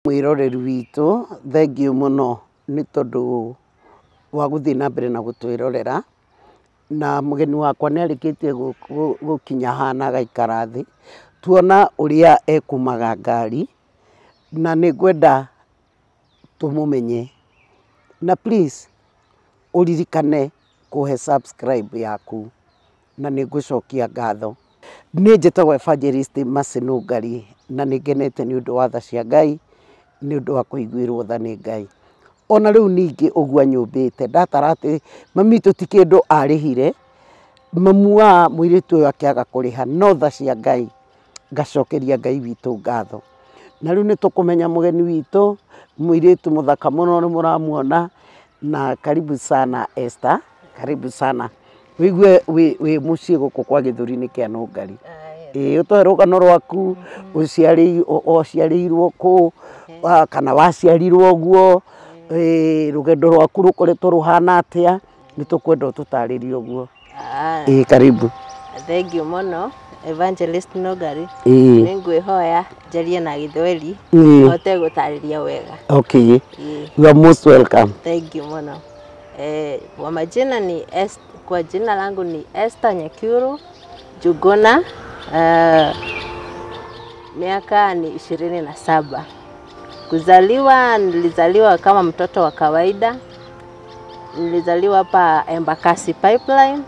mwĩroreri witũ thengiũ mũno nĩ tondũ wa gũthiĩ na mbere na gũtwĩrorera na mũgeni wakwa nĩ arĩkĩtie gũ- gũ- gũkinya haha na agaikara thĩ tuona ũrĩa ekumaga ngari na nĩ ngwenda tũmũmenye na please ũririkane kũhe subscribe yaku na nĩ ngũcokia ngatho niĩ njĩtagwo Evangelist Mercy Nũngari na nĩ ngenete nĩ ũndũ wa tha cia Ngai nĩ ũndũ wa kũiguĩrwo tha nĩ Ngai ona rĩu ningĩ ũguo anyũmbĩte ndatara atĩ mami witũ ti kĩndũ arĩhire mamu wa mũirĩtu ũyũ akĩaga kũrĩha no tha cia Ngai ngacokeria Ngai witũ ngatho na rĩu nĩ tũkũmenya mũgeni witũ mũirĩtu mũthaka mũno nĩ mũramuona na karibu sana Esther karibu sana wĩigue wĩ wĩ mũciĩ gũkũ kwa gĩthũri-inĩ kĩa Nũngari ĩĩ ũtũhe rũgano rwaku ũciarĩ- ũ- ũciarĩirwo kũ wa- kana waciarirwo ũguo ĩĩ, rũgendo rwaku rũkoretwo rũhana atĩa nĩ tũkwenda ũtũtarĩrie ũguo Ah, ĩĩ karibu thengiũ mũno Evangelist Nũngari ĩĩ nĩ ngwĩhoya njarie na gĩthweri ĩĩ hote gũtarĩria wega okay Ĩĩ, you are most welcome thank you mũno eh, kwa majina ni Es- kwa jina langu ni Esther Nyekuru Juguna uh, miaka ni ishirini na saba kuzaliwa nilizaliwa kama mtoto wa kawaida nilizaliwa hapa Embakasi Pipeline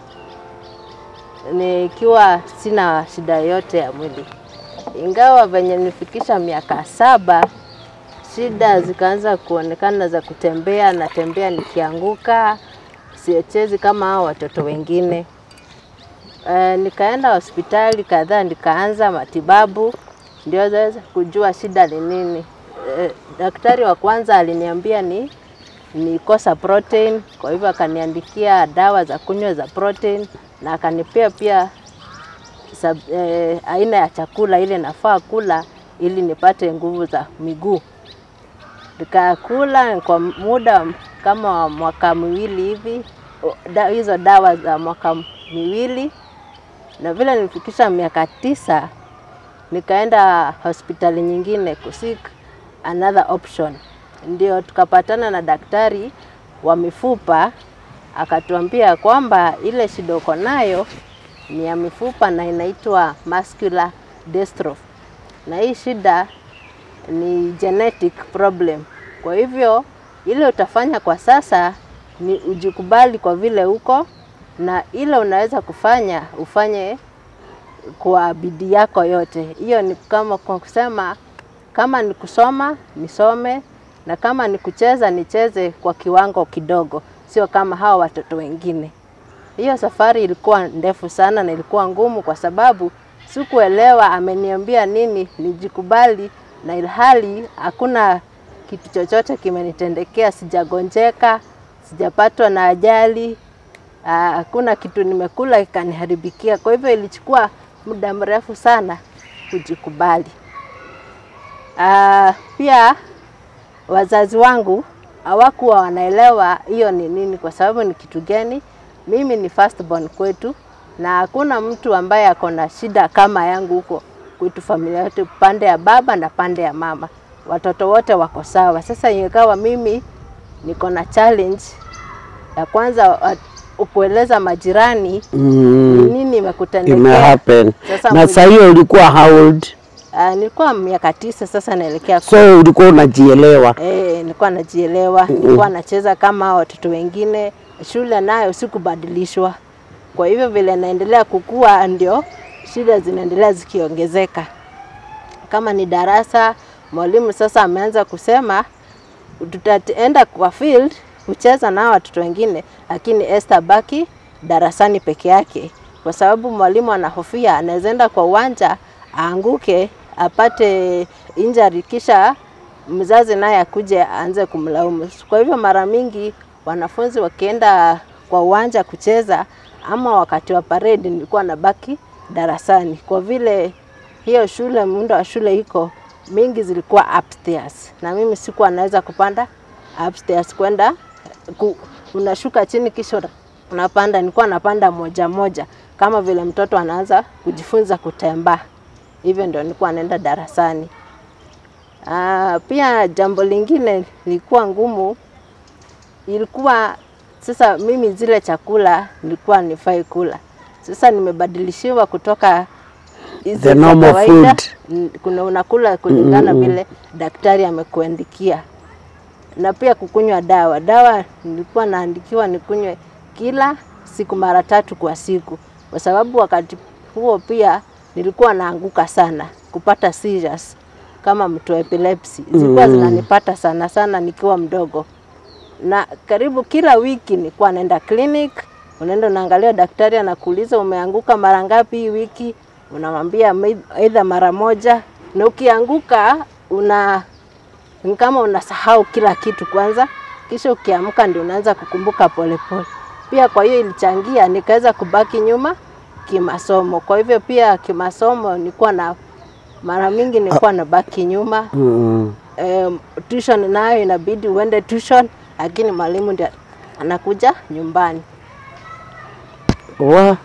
nikiwa sina shida yote ya mwili, ingawa venye nilifikisha miaka saba shida zikaanza kuonekana za kutembea, natembea nikianguka, sichezi kama hao watoto wengine. E, nikaenda hospitali kadhaa, nikaanza matibabu ndio zaweza kujua shida ni nini. E, daktari wa kwanza aliniambia ni nikosa protein, kwa hivyo akaniandikia dawa za kunywa za protein na akanipea pia sab, eh, aina ya chakula ile nafaa kula ili nipate nguvu za miguu. Nikakula kwa muda kama wa mwaka miwili hivi, o- da, hizo dawa za mwaka miwili, na vile nilifikisha miaka tisa nikaenda hospitali nyingine kusik another option, ndio tukapatana na daktari wa mifupa akatuambia kwamba ile shida uko nayo ni ya mifupa na inaitwa muscular dystrophy, na hii shida ni genetic problem. Kwa hivyo ile utafanya kwa sasa ni ujikubali kwa vile uko na ile unaweza kufanya ufanye kwa bidii yako yote. Hiyo ni kama kwa kusema kama ni kusoma nisome, na kama ni kucheza nicheze kwa kiwango kidogo, sio kama hawa watoto wengine. Hiyo safari ilikuwa ndefu sana na ilikuwa ngumu kwa sababu sikuelewa ameniambia nini nijikubali, na ilhali hakuna kitu chochote kimenitendekea, sijagonjeka, sijapatwa na ajali, ah, hakuna kitu nimekula ikaniharibikia. Kwa hivyo ilichukua muda mrefu sana kujikubali. Ah, pia wazazi wangu hawakuwa wanaelewa hiyo ni nini, kwa sababu ni kitu gani. Mimi ni first born kwetu na hakuna mtu ambaye ako na shida kama yangu huko kwetu, familia yote, pande ya baba na pande ya mama, watoto wote wako sawa. Sasa ingawa mimi niko na challenge ya kwanza, wa- kueleza majirani ni mm. nini imekutendekea. imehappen Sasa na mwili- saa hiyo ulikuwa how old Ah, nilikuwa miaka tisa, sasa naelekea so ulikuwa unajielewa Eh, nilikuwa najielewa, nilikuwa nacheza kama hao watoto wengine. Shule nayo sikubadilishwa, kwa hivyo vile naendelea kukua ndio shida zinaendelea zikiongezeka. Kama ni darasa, mwalimu sasa ameanza kusema tutaenda kwa field kucheza na hao watoto wengine, lakini Esther baki darasani peke yake, kwa sababu mwalimu anahofia anaweza enda kwa uwanja aanguke apate injury, kisha mzazi naye akuje aanze kumlaumu. Kwa hivyo mara mingi wanafunzi wakienda kwa uwanja kucheza ama wakati wa parade, nilikuwa nabaki darasani kwa vile hiyo shule, muundo wa shule iko mingi zilikuwa upstairs, na mimi sikuwa naweza kupanda upstairs kwenda ku, unashuka chini kisha una- unapanda. Nilikuwa napanda moja moja kama vile mtoto anaanza kujifunza kutembea, hivyo ndio nilikuwa naenda darasani. Ah, pia jambo lingine lilikuwa ngumu, ilikuwa sasa mimi zile chakula nilikuwa nifai kula. Sasa nimebadilishiwa kutoka hizi The za normal kawaida, food. n- kuna unakula kulingana vile daktari amekuandikia, na pia kukunywa dawa. Dawa nilikuwa naandikiwa nikunywe kila siku mara tatu kwa siku, kwa sababu wakati huo pia nilikuwa naanguka sana kupata seizures kama mtu wa epilepsy zilikuwa zinanipata sana sana nikiwa mdogo, na karibu kila wiki nilikuwa naenda clinic. Unaenda unaangalia, daktari anakuuliza umeanguka mara ngapi hii wiki, unamwambia "Mai- aidha mara moja, na ukianguka una ni kama unasahau kila kitu kwanza, kisha ukiamka ndio unaanza kukumbuka polepole. Pia kwa hiyo ilichangia nikaweza kubaki nyuma kimasomo. Kwa hivyo pia kimasomo nilikuwa na mara mingi nilikuwa nabaki nyuma. Mm. Um, tuition nayo inabidi uende tuition, lakini mwalimu ndiye anakuja nyumbani. Wa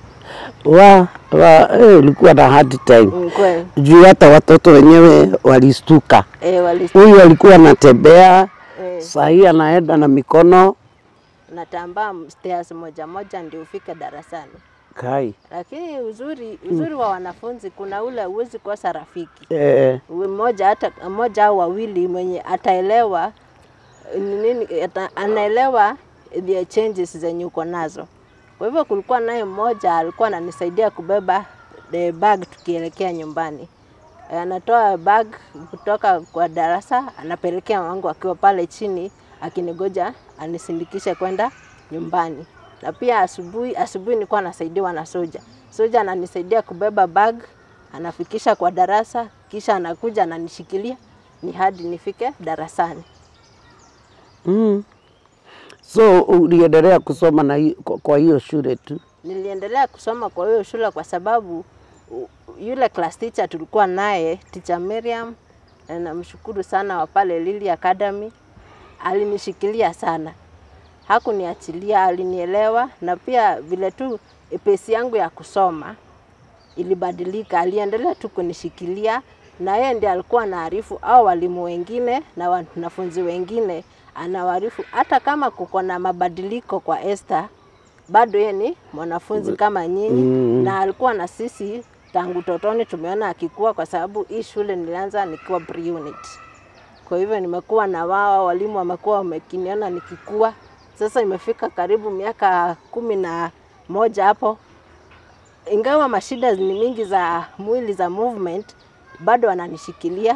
wa wa eh, ilikuwa na hard time Mm, Kweli juu hata watoto wenyewe walistuka. e, wali Huyu alikuwa anatembea, e, saa hii anaenda na mikono natambaa stairs moja moja ndio ufike darasani. kai Lakini uzuri uzuri wa wanafunzi kuna ule huwezi kosa rafiki eh, mmoja hata mmoja au wawili mwenye ataelewa ni nini, ata, anaelewa the changes zenye uko nazo. Kwa hivyo kulikuwa naye mmoja alikuwa ananisaidia kubeba the bag tukielekea nyumbani. Eh, Anatoa bag kutoka kwa darasa anapelekea wangu akiwa pale chini akinigoja anisindikishe kwenda nyumbani. Na pia asubuhi asubuhi nilikuwa nasaidiwa na soja. Soja ananisaidia kubeba bag anafikisha kwa darasa, kisha anakuja ananishikilia ni hadi nifike darasani. mm. So uliendelea kusoma na hi- kwa- kwa hiyo shule tu? Niliendelea kusoma kwa hiyo shule kwa sababu u- yule class teacher tulikuwa naye teacher Miriam, na namshukuru sana wa pale Lily Academy, alinishikilia sana, hakuniachilia, alinielewa na pia vile tu pesi yangu ya kusoma ilibadilika, aliendelea tu kunishikilia na yeye ndiye alikuwa anaarifu au walimu wengine na wanafunzi wengine, anawaarifu hata kama kuko na mabadiliko kwa Esther, bado yeye ni mwanafunzi kama nyinyi Mm. na alikuwa na sisi tangu totoni, tumeona akikua, kwa sababu hii shule nilianza nikiwa pre-unit. Kwa hivyo nimekuwa na wao, walimu wamekuwa wamekiniona nikikua. Sasa imefika karibu miaka kumi na moja hapo, ingawa mashida ni mingi za mwili za movement, bado wananishikilia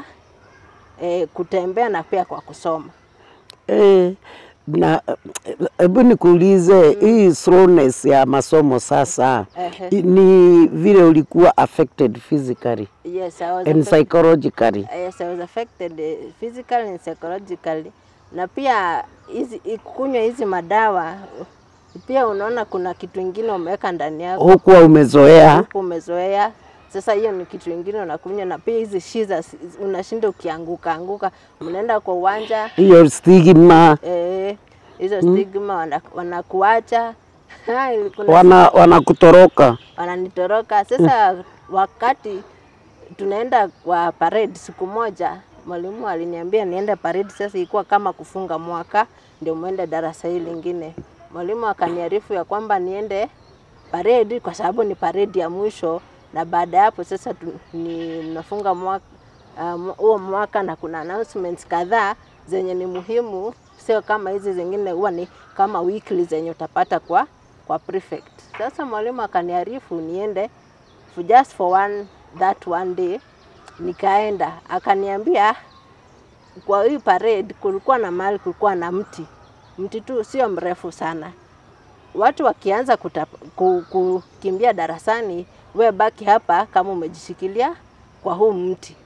eh, kutembea na pia kwa kusoma. Eh, na eh, hebu nikuulize hii slowness ya masomo sasa Ehe. i- ni vile ulikuwa affected physically Yes, I was and affected- psychologically. Yes, I was affected eh, physically and psychologically. Na pia hizi i- kunywa hizi madawa pia unaona kuna kitu ingine umeweka ndani yako Hukuwa umezoea huku umezoea. Sasa hiyo ni kitu ingine unakunywa, na pia hizi shiza unashinda ukianguka anguka, mnaenda kwa uwanja hiyo stigma, eh, hizo stigma wana- wanakuacha Kuna wana wanakutoroka. wananitoroka. Sasa wakati tunaenda kwa parade siku moja, mwalimu aliniambia niende parade. Sasa ilikuwa kama kufunga mwaka, ndio mwende darasa hili lingine. Mwalimu akaniarifu ya kwamba niende parade kwa sababu ni parade ya mwisho, na baada ya hapo sasa tu, ni nafunga mwaka um, huo mwaka na kuna announcements kadhaa zenye ni muhimu, sio kama hizi zingine huwa ni kama weekly zenye utapata kwa kwa prefect. Sasa mwalimu akaniarifu niende for just for one that one day, nikaenda akaniambia kwa hii parade kulikuwa na mahali kulikuwa na mti mti tu sio mrefu sana. Watu wakianza kuta, ku, kukimbia darasani, we baki hapa kama umejishikilia kwa huu mti.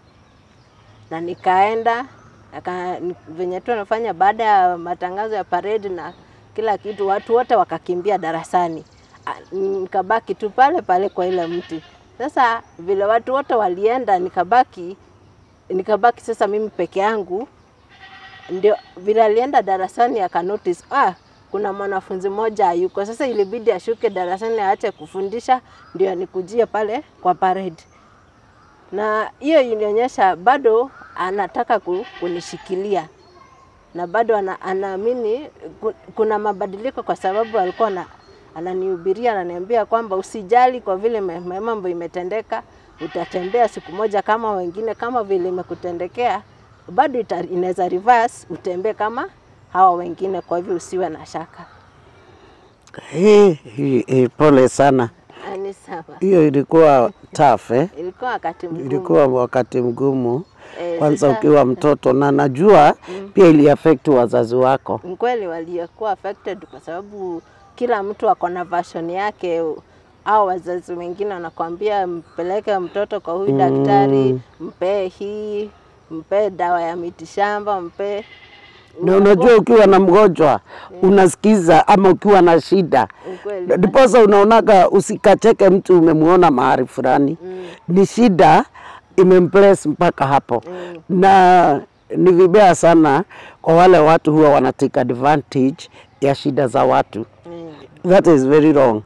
Na nikaenda aka, ni- venye tu anafanya baada ya matangazo ya parade na kila kitu, watu wote wakakimbia darasani, A- nikabaki tu pale pale kwa ile mti. Sasa vile watu wote walienda, nikabaki nikabaki sasa mimi peke yangu ndio vile alienda darasani aka notice ah, kuna mwanafunzi mmoja hayuko. Sasa ilibidi ashuke darasani aache kufundisha ndio anikujie pale kwa parade, na hiyo ilionyesha bado anataka ku- kunishikilia na bado ana, anaamini ku- kuna mabadiliko kwa sababu alikuwa na, ananihubiria ananiambia kwamba usijali kwa vile me- me- mambo imetendeka, utatembea siku moja kama wengine, kama vile imekutendekea bado ita- inaweza reverse, utembee kama hawa wengine. Kwa hivyo usiwe na shaka. Eh, eh, eh, pole sana. Ah, Ni sawa, Hiyo ilikuwa tough eh? ilikuwa wakati mgumu. Ilikuwa wakati mgumu Eh, kwanza sasa- ukiwa mtoto, na najua pia iliaffect wazazi wako. Ni kweli waliokuwa affected kwa sababu kila mtu ako na version yake au wazazi wengine wanakwambia mpeleke mtoto kwa huyu daktari, mpee hii, mpee dawa ya mitishamba, mpee Na unajua ukiwa na mgonjwa unasikiza, ama ukiwa na shida ukweli. ndiposa unaonaga usikacheke mtu umemuona mahali fulani ni shida imemplace mpaka hapo Mm. na ni vibaya sana kwa wale watu huwa wana take advantage ya shida za watu Mm. that is very wrong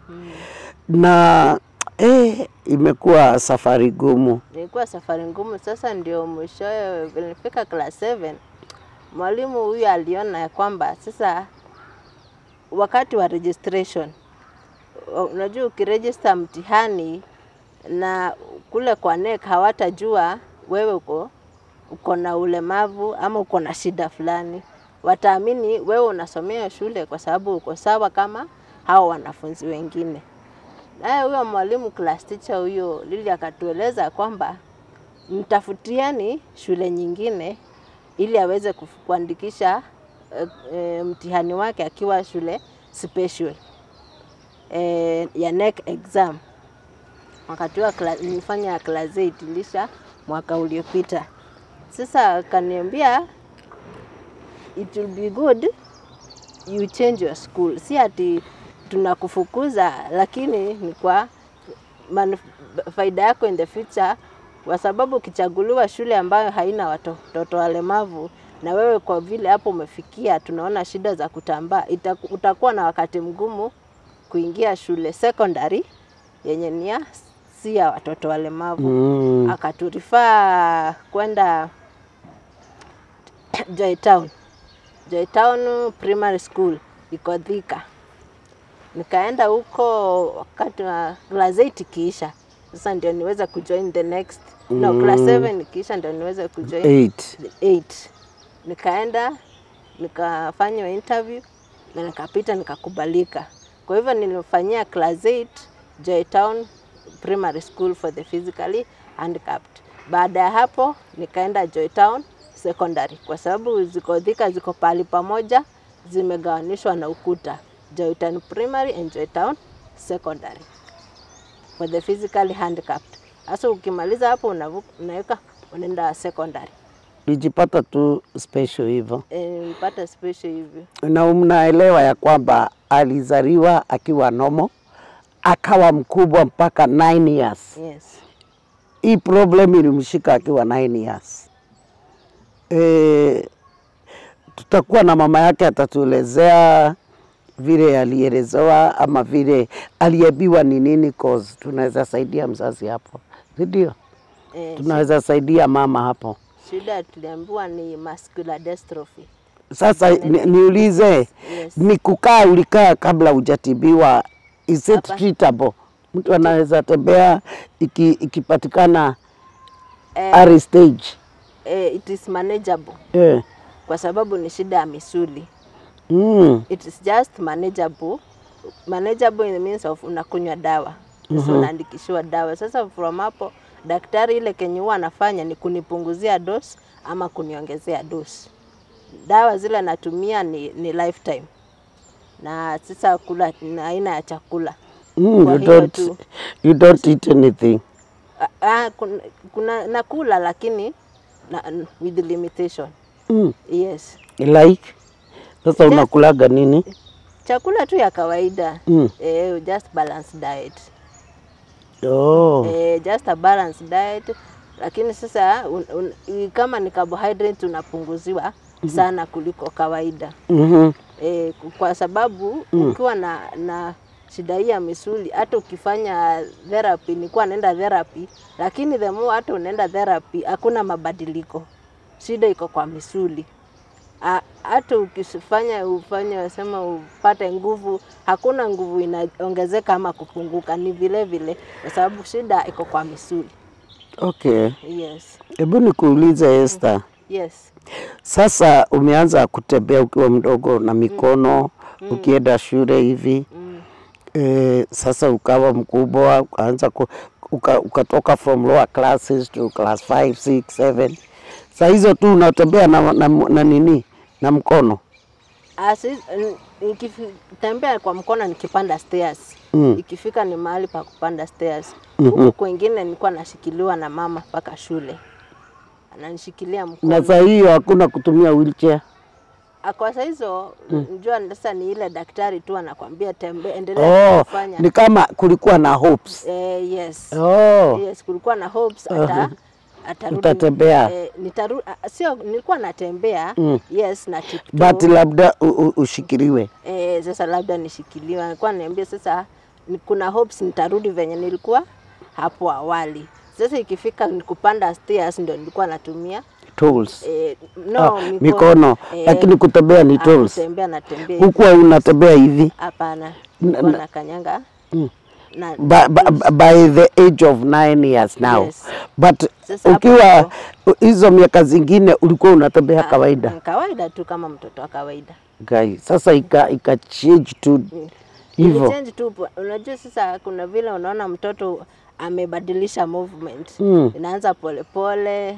na eh, imekuwa safari gumu Ilikuwa safari ngumu. Sasa ndio mwishowe vile nilifika class 7 mwalimu huyu aliona ya kwamba sasa wakati wa registration, u- unajua ukiregister mtihani na kule kwa NEC hawatajua wewe uko uko na ulemavu ama uko na shida fulani, wataamini wewe unasomea shule kwa sababu uko sawa kama hao wanafunzi wengine. Naye huyo mwalimu class teacher huyo Lili akatueleza kwamba mtafutieni shule nyingine ili aweze kuf- kuandikisha e, e, mtihani wake akiwa shule special e, ya NEC exam. Wakati wa kla- nilifanya class 8 ilisha mwaka uliopita. Sasa akaniambia it will be good you change your school. Si ati tunakufukuza, lakini ni kwa manuf- faida yako in the future, kwa sababu ukichaguliwa shule ambayo haina watoto walemavu na wewe kwa vile hapo umefikia, tunaona shida za kutambaa, itaku- utakuwa na wakati mgumu kuingia shule secondary yenye ni ya si ya watoto walemavu mm. akaturifaa kwenda Joy Town. Joy Town Primary School iko Thika. Nikaenda huko wakati wa class 8 ikiisha, sasa ndio niweze kujoin the next no, class 7 ikiisha ndio niweze kujoin Eight. the 8. Nikaenda nikafanywa interview na nikapita nikakubalika. Kwa hivyo nilifanyia class 8 Joy Town Primary School for the physically handicapped. Baada ya hapo nikaenda Joy Town Secondary kwa sababu ziko Thika, ziko pahali pamoja, zimegawanishwa na ukuta. Joy Town Primary and Joy Town Secondary for the physically handicapped. Sasa ukimaliza hapo unavuka, unaweka unaenda secondary. Lijipata tu special hivyo, Eh, nilipata special hivyo. na mnaelewa ya kwamba alizaliwa akiwa nomo akawa mkubwa mpaka 9 years. Yes. Hii problem ilimshika akiwa 9 years. E, tutakuwa na mama yake atatuelezea vile alielezewa ama vile aliambiwa ni nini cause tunaweza saidia mzazi hapo, si ndio? Eh, Tunaweza saidia mama hapo. shida tuliambiwa ni muscular dystrophy. Sasa ni, niulize Yes. ni kukaa ulikaa kabla hujatibiwa, is it Hapa. treatable? Mtu anaweza tembea iki, ikipatikana Eh, early stage eh, it is manageable eh. kwa sababu ni shida ya misuli. mm. It is just manageable. Manageable in the means of unakunywa dawa. Sasa unaandikishiwa dawa. Sasa from hapo daktari ile kenye huwa anafanya ni kunipunguzia dose ama kuniongezea dose. Dawa zile natumia ni, ni lifetime. Na sasa kula na aina ya chakula. Mm, Kwa you, hiyo don't, tu. you don't eat anything Ah, ah, kuna, kuna nakula lakini na, with limitation. mm. Yes. like sasa Just- unakulaga nini Chakula tu ya kawaida. mm. Eh, just balanced diet. oh. eh, just a balanced diet lakini sasa un, un, i- kama ni carbohydrate unapunguziwa sana kuliko kawaida mm-hmm. eh, ku- kwa sababu ukiwa na, na shida hii ya misuli hata ukifanya therapy, nilikuwa naenda therapy, lakini the more hata unaenda therapy hakuna mabadiliko shida iko kwa misuli. A- Hata ukifanya ufanye wasema upate nguvu, hakuna nguvu inaongezeka ama kupunguka, ni vile vile, kwa sababu shida iko kwa misuli. Okay, Yes, hebu nikuulize Esther, yes. sasa umeanza kutembea ukiwa mdogo na mikono ukienda shule hivi Mm. e, sasa ukawa mkubwa ukaanza ku, uka, ukatoka from lower classes to class 5 6 7 saa hizo tu unatembea na, na, na nini na mkono Asi, nikitembea kwa mkono nikipanda stairs Mm. ikifika ni mahali pa kupanda stairs Mhm. huku kwengine nilikuwa nashikiliwa na mama mpaka shule ananishikilia na mkono saa hiyo hakuna kutumia wheelchair Ah, kwa saa hizo njua sasa ni ile daktari tu anakwambia tembe endelea oh, kufanya ni kama kulikuwa na hopes eh, yes oh. yes kulikuwa na hopes ata atarudi Utatembea. eh, nitaru, ah, sio nilikuwa natembea Mm. yes na tiptoe but labda u, u, ushikiliwe Eh, sasa labda nishikiliwa. Alikuwa niambia sasa ni- kuna hopes nitarudi venye nilikuwa hapo awali. Sasa ikifika ni kupanda stairs ndio nilikuwa natumia tools eh, no, ah, mikono eh, lakini kutembea ni ah, tools kutembea natembea hivi. hukuwa unatembea hivi Hapana, nilikuwa na kanyanga Mm. na by, by, by the age of nine years now Yes. but Sasa hapo ukiwa hizo miaka zingine ulikuwa unatembea kawaida Mm, kawaida tu kama mtoto wa kawaida. Guy. Sasa ika, ika change tu hivyo Ilichange tu, unajua sasa kuna vile unaona mtoto amebadilisha movement Mm. inaanza polepole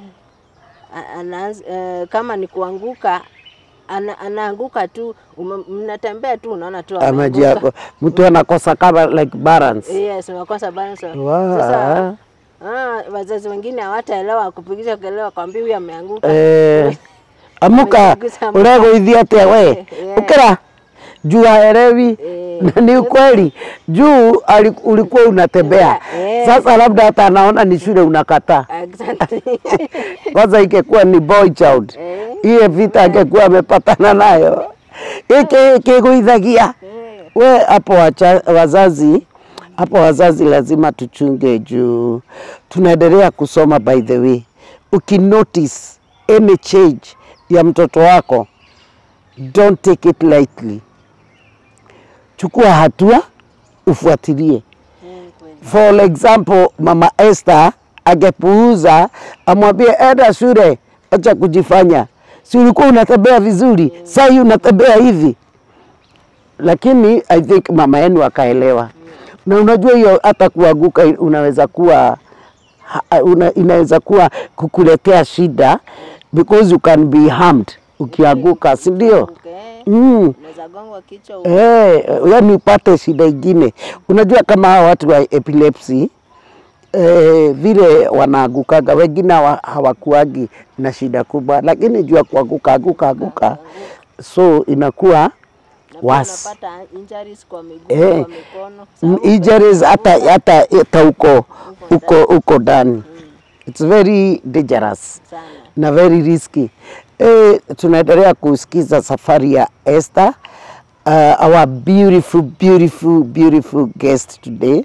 a- anaanza, eh, kama ni kuanguka ana, anaanguka tu ume- mnatembea tu unaona tu amejia ameanguka. mtu anakosa kama like balance Yes, unakosa balance. Wow. Sasa ah, wazazi wengine hawataelewa kupigisha kelele kwambia huyu ameanguka. eh, amuka Amegusa mkono. ureguithia atia we Yeah. ukira juu haelewi Eh. na ni ukweli juu ali- ulikuwa unatembea Eh. sasa labda hata anaona ni shule unakataa Asante. kwanza ingekuwa ni boy child Eh. hiyo vita angekuwa amepatana nayo iki kiguithagia Eh. we hapo wacha- wazazi hapo wazazi lazima tuchunge juu tunaendelea kusoma by the way ukinotice any change ya mtoto wako don't take it lightly chukua hatua ufuatilie Eh, kweli. For example, mama Esther angepuuza amwambie enda shule, acha kujifanya, si ulikuwa unatembea vizuri, saa hii unatembea hivi. Lakini I think mama yenu akaelewa, na unajua hiyo hata kuanguka unaweza kuwa ha- una, inaweza kuwa kukuletea shida because you can be harmed ukianguka, si ndio? Okay. Mm. Unaweza gongwa kichwa Eh, yani upate shida ingine. Unajua kama hawa watu wa epilepsy eh, vile wanaangukaga, wengine hawa- hawakuagi na shida kubwa, lakini juu ya kuanguka anguka anguka, so inakuwa na pia worse. unapata injuries kwa miguu, Eh, kwa mikono. M- sababu injuries hata umeanguka hata hata huko huko huko ndani. It's very dangerous sana. na very risky. Eh, tunaendelea kusikiza safari ya Esther, uh, our beautiful beautiful beautiful guest today,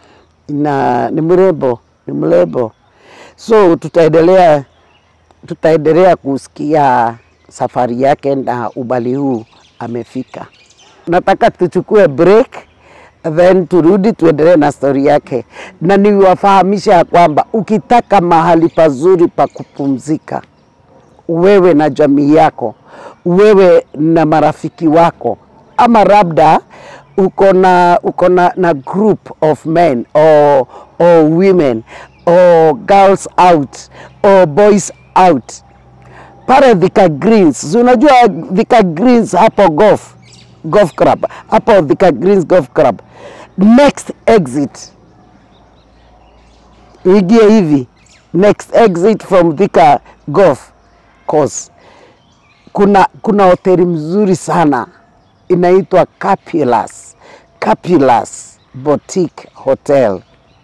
na ni mrembo, ni mrembo, so tutaendelea tutaendelea kusikia safari yake na ubali huu amefika. Nataka tuchukue break then turudi tuendelee na stori yake, na niwafahamisha ya kwamba ukitaka mahali pazuri pa kupumzika wewe na jamii yako, wewe na marafiki wako, ama labda uko na uko na, na group of men or, or women or girls out or boys out pale Thika Greens, si unajua Thika Greens hapo golf golf club hapo Thika Greens golf club, next exit ingie hivi, next exit from Thika golf course, kuna kuna hoteli mzuri sana inaitwa Capulus Capulus Boutique Hotel.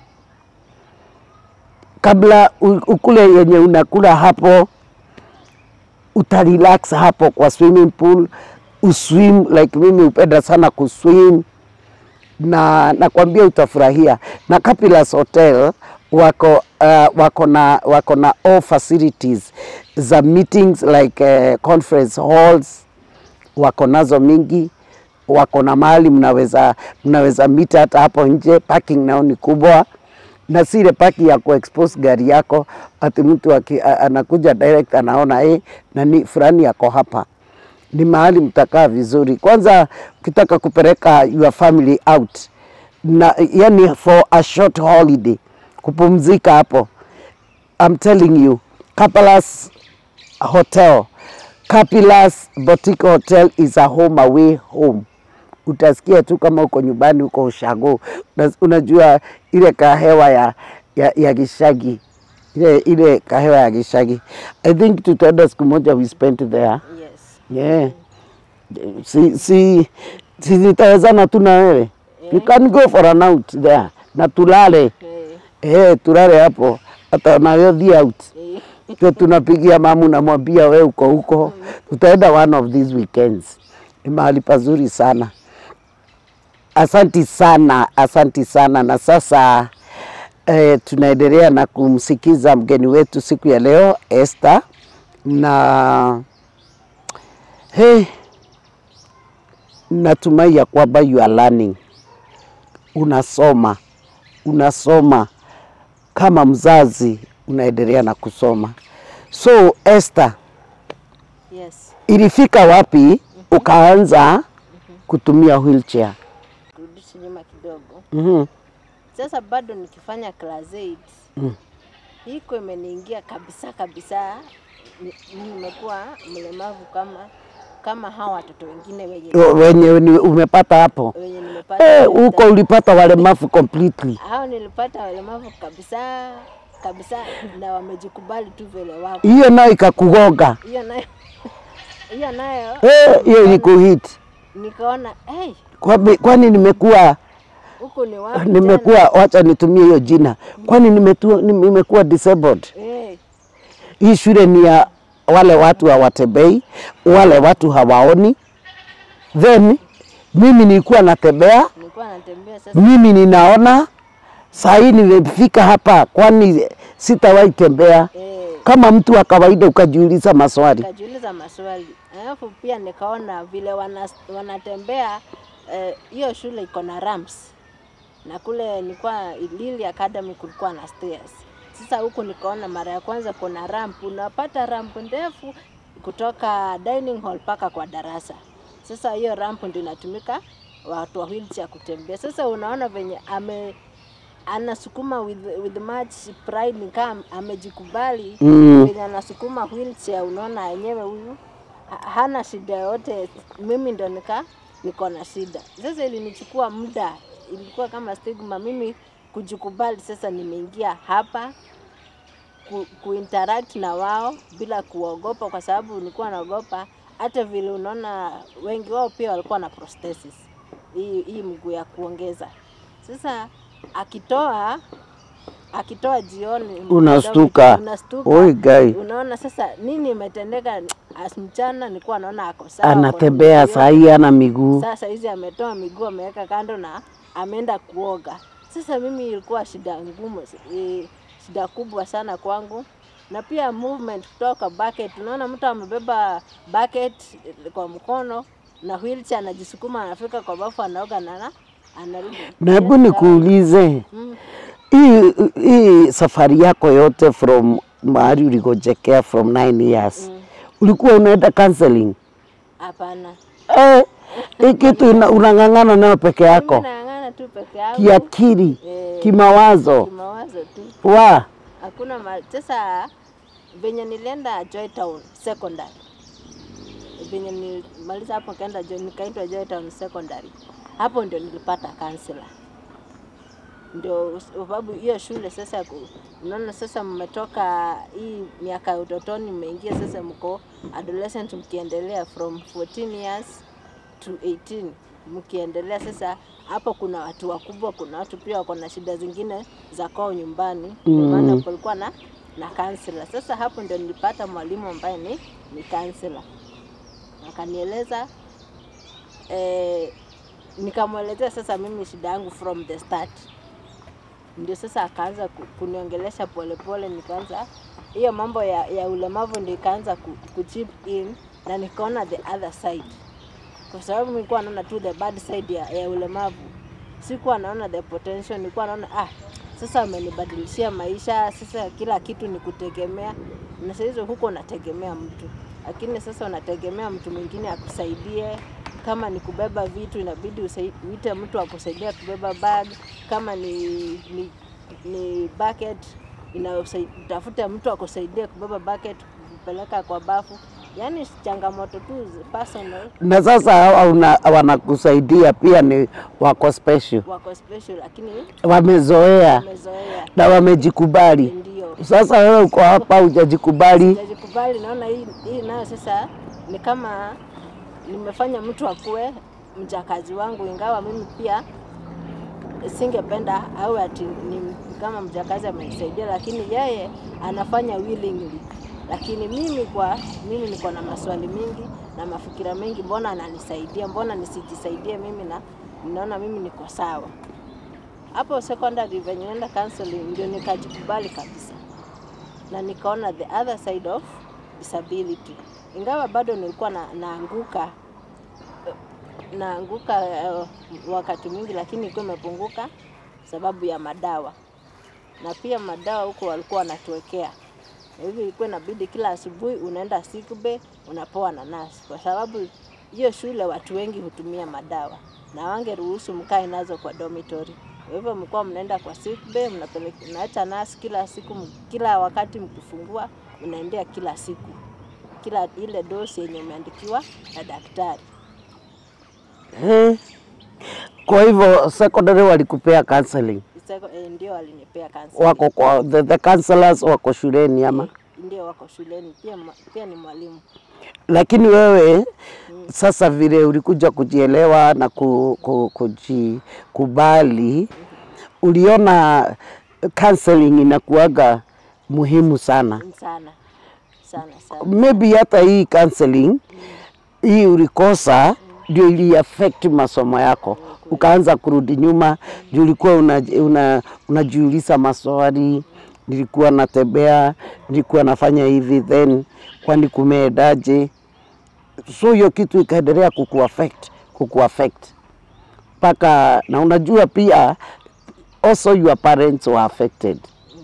Kabla u- ukule yenye unakula hapo utarelax hapo kwa swimming pool, uswim like mimi hupenda sana kuswim na nakwambia utafurahia. Na Capulus Hotel wako uh, wako na wako na all facilities za meetings like uh, conference halls wako nazo mingi, wako na mahali mnaweza mnaweza meet hata hapo nje. Parking nao ni kubwa, na si ile parking ya kuexpose gari yako ati mtu aki, a- anakuja direct anaona eh, nani fulani yako hapa. Ni mahali mtakaa vizuri. Kwanza ukitaka kupeleka your family out na yani for a short holiday kupumzika hapo I'm telling you, Kapalas Hotel, Kapilas Boutique Hotel is a home away home. Utasikia tu kama uko nyumbani uko ushago, Una- unajua ile kahewa ya, ya, ya Gishagi ile, ile kahewa ya Gishagi. I think tutaenda siku moja we spent there. Yes. Yeah. Si, si, si nitawezana tu na wewe. You can go for an out there na tulale Eh, eh, tulale hapo hata nayo the out eh, Ndio tunapigia mamu, namwambia we uko huko, tutaenda one of these weekends. Ni mahali pazuri sana. Asanti sana, asanti sana. Na sasa eh, tunaendelea na kumsikiza mgeni wetu siku ya leo Esther, na hey, natumai ya kwamba you are learning, unasoma unasoma kama mzazi unaendelea na kusoma. So Esther, Yes. ilifika wapi ukaanza kutumia wheelchair? Kurudisha nyuma kidogo. Mhm. Sasa bado nikifanya class 8 Mm. hiko imeniingia kabisa kabisa. Ni- Nimekuwa mlemavu kama kama hawa watoto wengine wenye Wenye ni- umepata hapo wenye nimepata eh, huko ulipata walemavu completely. hao nilipata walemavu kabisa kabisa, na wamejikubali tu vile wako. Hiyo nayo ikakugonga Hiyo nayo hiyo nayo eh, hiyo ilikuhit nikaona hey, Kwabi- kwani nimekuwa huku ni wapi nimekuwa, wacha nitumie hiyo jina, kwani nimetua- nimekuwa disabled. tena? Eh, Hii shule ni ya wale watu hawatembei, wale watu hawaoni. Then mimi nilikuwa natembea, nilikuwa natembea sasa mimi ninaona. Saa hii nimefika hapa, kwani sitawahi tembea eh, kama mtu wa kawaida, ukajiuliza maswali. nikajiuliza maswali, alafu pia nikaona vile wana, wanatembea eh, hiyo shule iko na ramps na kule nilikuwa Lily Academy kulikuwa na stairs. Sasa huku nikaona mara ya kwanza kuna ramp, unapata ramp ndefu kutoka dining hall mpaka kwa darasa. Sasa hiyo ramp ndio inatumika watu wa wheelchair kutembea. Sasa unaona venye ame anasukuma with, with much pride ni kama amejikubali Mm. venye anasukuma wheelchair, unaona yenyewe huyu ha- hana shida yote, mimi ndo nika niko na shida. Sasa ilinichukua muda, ilikuwa kama stigma mimi kujikubali. Sasa nimeingia hapa ku, kuinteract na wao bila kuogopa, kwa sababu nilikuwa naogopa hata vile unaona wengi wao pia walikuwa na prosthesis hii, hii mguu ya kuongeza. Sasa akitoa akitoa jioni Unastuka. unastuka Oi guy, unaona sasa nini imetendeka. As mchana nilikuwa naona ako sawa, anatembea ako na saa hii ana miguu. sasa hizi ametoa miguu ameweka kando na ameenda kuoga. Sasa mimi ilikuwa shida ngumu, eh, shida kubwa sana kwangu, na pia movement kutoka bucket. Unaona mtu amebeba bucket eh, kwa mkono na wheelchair anajisukuma, anafika kwa bafu, anaoga na ana- anarudi. Na hebu Yes, nikuulize mm, hii hii safari yako yote from mahali ulikojekea from 9 years mm, ulikuwa unaenda counseling? Hapana, Eh, hii kitu ina- unang'ang'ana nayo peke mimi yako naang'ana tu peke yangu kiakili, eh, kimawazo kimawazo tu wa hakuna ma... Sasa venye nilienda Joytown Secondary, venye nilimaliza hapo nikaenda Jo- nikaitwa Joytown Secondary, hapo ndio nilipata counselor. Ndio sababu hiyo shule sasa, ku- unaona sasa mmetoka hii miaka ya utotoni, mmeingia sasa, mko adolescent, mkiendelea from 14 years to 18 mkiendelea sasa. Hapo kuna watu wakubwa, kuna watu pia wako na shida zingine za kwao nyumbani, ndio maana kulikuwa na na counselor. Sasa hapo ndio nilipata mwalimu ambaye ni ni counselor, akanieleza eh, nikamwelezea sasa mimi shida yangu from the start, ndio sasa akaanza ku- kuniongelesha polepole, nikaanza hiyo mambo ya, ya ulemavu ndio ikaanza ku, ku chip in na nikaona the other side, kwa sababu nilikuwa naona tu the bad side ya, ya ulemavu, sikuwa naona the potential. Nilikuwa naona ah, sasa amenibadilishia maisha, sasa kila kitu ni kutegemea, na saa hizo huko unategemea mtu, lakini sasa unategemea mtu mwingine akusaidie. Kama ni kubeba vitu, inabidi usai- uite mtu akusaidia kubeba bag. Kama ni, ni, ni bucket inausai- utafute mtu akusaidia kubeba bucket kupeleka kwa bafu. Yaani changamoto tu zi- personal Na sasa hawa una- wanakusaidia pia ni wako special, wako special, lakini wamezoea wamezoea. na wamejikubali. Ndio Sasa wewe uko hapa hujajikubali, sijajikubali, naona hii, hii nayo sasa ni kama nimefanya mtu akuwe mjakazi wangu, ingawa mimi pia singependa au ati ni kama mjakazi amenisaidia, lakini yeye anafanya willingly. Lakini mimi kwa mimi niko na maswali mingi na mafikira mengi, mbona ananisaidia, mbona nisijisaidie mimi? Na ninaona mimi niko sawa. Hapo secondary venye naenda counseling ndio nikajikubali kabisa na nikaona the other side of disability, ingawa bado nilikuwa na, naanguka naanguka uh, wakati mwingi, lakini ilikuwa imepunguka sababu ya madawa, na pia madawa huko walikuwa wanatuwekea, na hivyo ilikuwa inabidi kila asubuhi unaenda sick bay unapoa na nasi, kwa sababu hiyo shule watu wengi hutumia madawa na wangeruhusu mkae nazo kwa dormitory. Kwa hivyo mlikuwa mnaenda kwa sick bay, mnapeleka mnaacha nasi kila siku, m- kila wakati mkifungua unaendea kila siku, kila ile dosi yenye umeandikiwa na daktari. eh. Kwa hivyo secondary walikupea counseling, Sasa, eh, ndio walinipea kansa. wako kwa the, the counselors wako shuleni ama Ndio wako shuleni pia, ma- pia ni mwalimu. lakini wewe sasa vile ulikuja kujielewa na ku, ku, kujikubali, uliona counseling inakuaga muhimu sana. sana sana sana. Maybe hata hii counseling hii ulikosa ndio ili affect masomo yako, ukaanza kurudi nyuma juu ulikuwa unajiuliza una, unajiuliza maswali, nilikuwa natembea, nilikuwa nafanya hivi, then kwani kumeendaje? So hiyo kitu ikaendelea kukuaffect kukuaffect mpaka na unajua pia also your parents were affected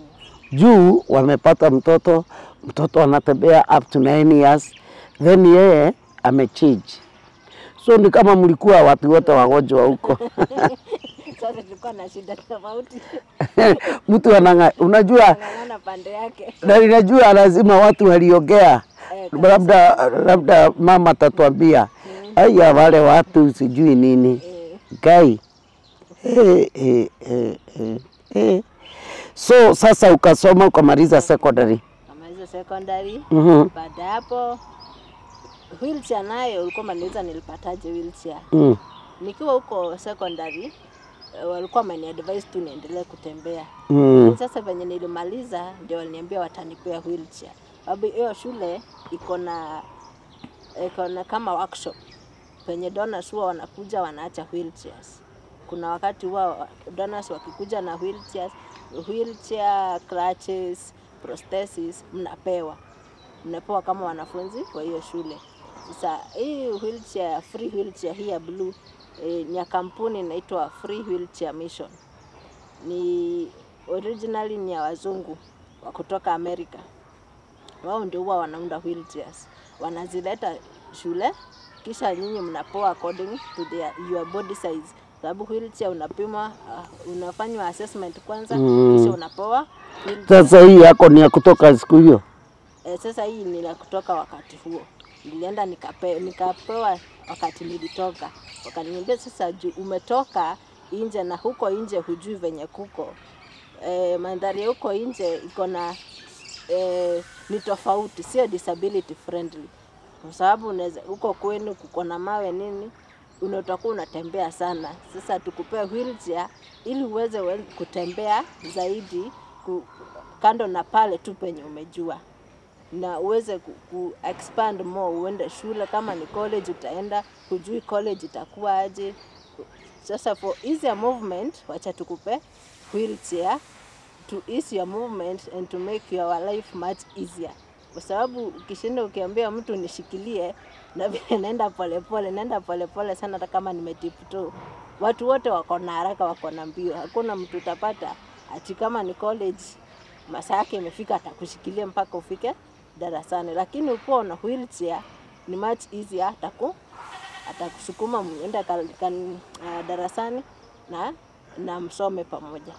juu wamepata mtoto, mtoto anatembea up to 9 years, then yeye amechange. So ni kama mlikuwa watu wote wagonjwa huko Sasa tulikuwa na shida tofauti, mtu ananga, unajua ng'ang'ana pande yake na ninajua lazima watu waliongea, Eh, labda labda mama atatuambia aya, wale watu sijui nini eh, gai eh, eh, eh, eh, eh. So sasa ukasoma ukamaliza secondary. kama hizo secondary. Mhm. Baada ya hapo wheelchair nayo ulikuwa maniuliza nilipataje wheelchair. Mm. Nikiwa huko secondary eh, walikuwa wameniadvise tu niendelee kutembea. Mm. Sasa venye nilimaliza ndio waliniambia watanipea wheelchair. Sababu hiyo shule iko na iko na kama workshop penye donors huwa wanakuja wanaacha wheelchairs. Kuna wakati huwa donors wakikuja na wheelchairs, wheelchair, crutches, prosthesis mnapewa mnapewa kama wanafunzi wa hiyo shule. Sasa hii wheelchair, free wheelchair hii ya blue eh, ni ya kampuni inaitwa Free Wheelchair Mission ni originally ni ya wazungu wa kutoka Amerika. Wao ndio huwa wanaunda wheelchairs, wanazileta shule, kisha nyinyi mnapoa according to their, your body size, sababu wheelchair unapimwa, uh, unafanywa assessment kwanza Mm. kisha unapoa wheelchair. Sasa hii yako ni ya kutoka siku hiyo. Eh, sasa hii ni la kutoka wakati huo, nilienda nikape, nikapewa wakati nilitoka, wakaniambia sasa, juu umetoka nje na huko nje hujui venye kuko eh, mandhari ya huko nje iko na eh, ni tofauti, sio disability friendly, kwa sababu unaweza huko kwenu kuko na mawe nini una- utakuwa unatembea sana. Sasa tukupea wheelchair ili uweze we- kutembea zaidi ku, kando na pale tu penye umejua na uweze ku, ku expand more, uende shule. Kama ni college utaenda, hujui college itakuwa aje. Sasa for easier movement, wacha tukupe wheelchair to ease your movement and to make your life much easier, kwa sababu ukishinda ukiambia mtu nishikilie na vile naenda polepole, naenda polepole sana, hata kama nimetiptoe. Watu wote wako na haraka, wako na mbio. Hakuna mtu utapata ati kama ni college masaa yake imefika atakushikilia mpaka ufike darasani, lakini ukiwa na wheelchair ni much easier, ataku atakusukuma mwende ka, ka, uh, darasani na na msome pamoja.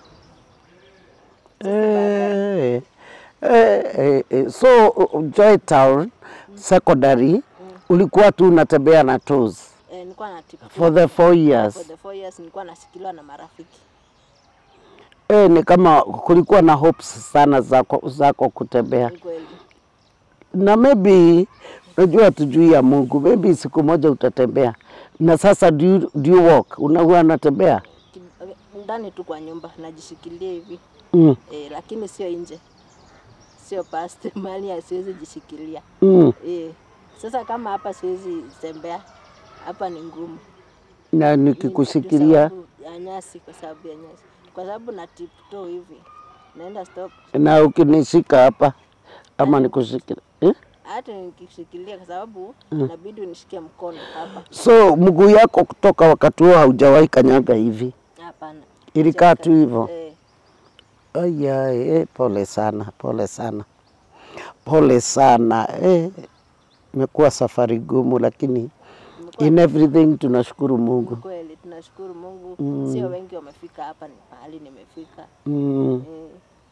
Eh, eh, eh, eh, so uh, Joy Town Secondary ulikuwa tu unatembea na toes Eh, nilikuwa na tip for the four years. for the four years nilikuwa nashikiliwa na marafiki. Eh, ni kama kulikuwa na hopes sana zako, zako kutembea Ni kweli. na maybe unajua tujui ya Mungu, maybe siku moja utatembea. Na sasa do you, do you walk? Unakuwa unatembea Ki- Ndani tu kwa nyumba najishikilia hivi mm. eh, lakini sio nje, sio past mahali siwezi jishikilia Mm. eh. Sasa kama hapa siwezi tembea, hapa ni ngumu. na nikikushikilia Kwa sababu ya nyasi, kwa sababu ya nyasi, kwa sababu na tiptoe hivi naenda stop, na ukinishika hapa ama nikushikilia eh? hata nikishikilia, kwa sababu inabidi unishikie mkono hapa. So mguu yako kutoka wakati huo haujawahi kanyaga hivi, Hapana, ilikaa tu hivyo. eh, Aya, eh, pole sana, pole sana, pole sana eh. Imekuwa safari gumu, lakini imekuwa in everything tunashukuru Mungu. kweli, tunashukuru Mungu. Sio wengi wamefika hapa ni mahali nimefika. Mm. Eh,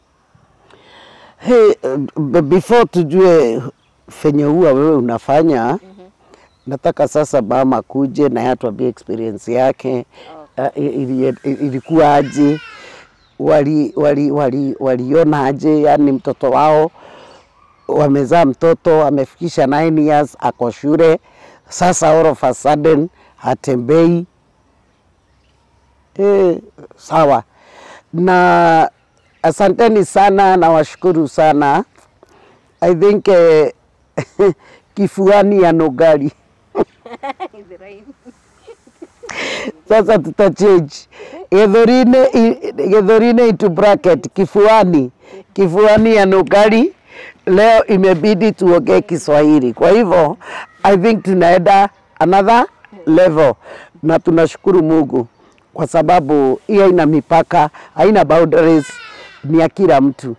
Hey, uh, before tujue fenye huwa wewe unafanya nataka sasa mama kuje na yeye atuambie experience yake uh, ili- ilikuwa aje, wali wali wali waliona aje, yani mtoto wao wamezaa mtoto amefikisha 9 years ako shule sasa, all of a sudden hatembei. Eh, sawa na asanteni sana na washukuru sana. I think eh, kifuani ya Nogari Ibrahim. sasa tuta change githurine i- githurine into bracket kifuani kifuani ya Nogari. Leo imebidi tuongee Kiswahili, kwa hivyo I think tunaenda another level, na tunashukuru Mungu kwa sababu hii haina mipaka, haina boundaries, ni ya kila mtu.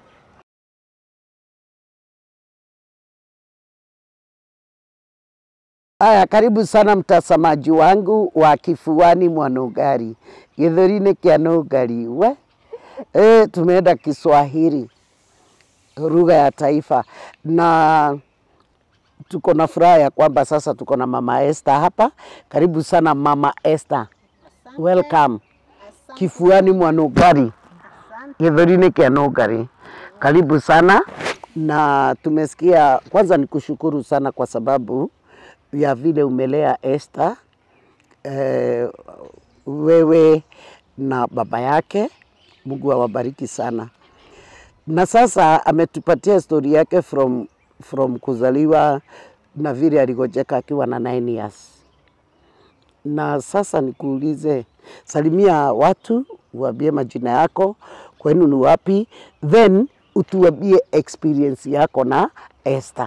Haya, karibu sana mtazamaji wangu wa Kifuani mwa Nogari, githuri-inĩ kĩa Nogari. We e, tumeenda Kiswahili, lugha ya taifa, na tuko na furaha ya kwamba sasa tuko na mama Esther hapa. Karibu sana mama Esther, welcome Kifuani mwa Nogari, githuri-inĩ kĩa Nogari. Karibu sana na tumesikia, kwanza ni kushukuru sana kwa sababu ya vile umelea Esther eh, wewe na baba yake. Mungu awabariki sana. Na sasa ametupatia stori yake from, from kuzaliwa na vile aligojeka akiwa na 9 years. Na sasa nikuulize, salimia watu, uambie majina yako, kwenu ni wapi, then utuambie experience yako na Esther.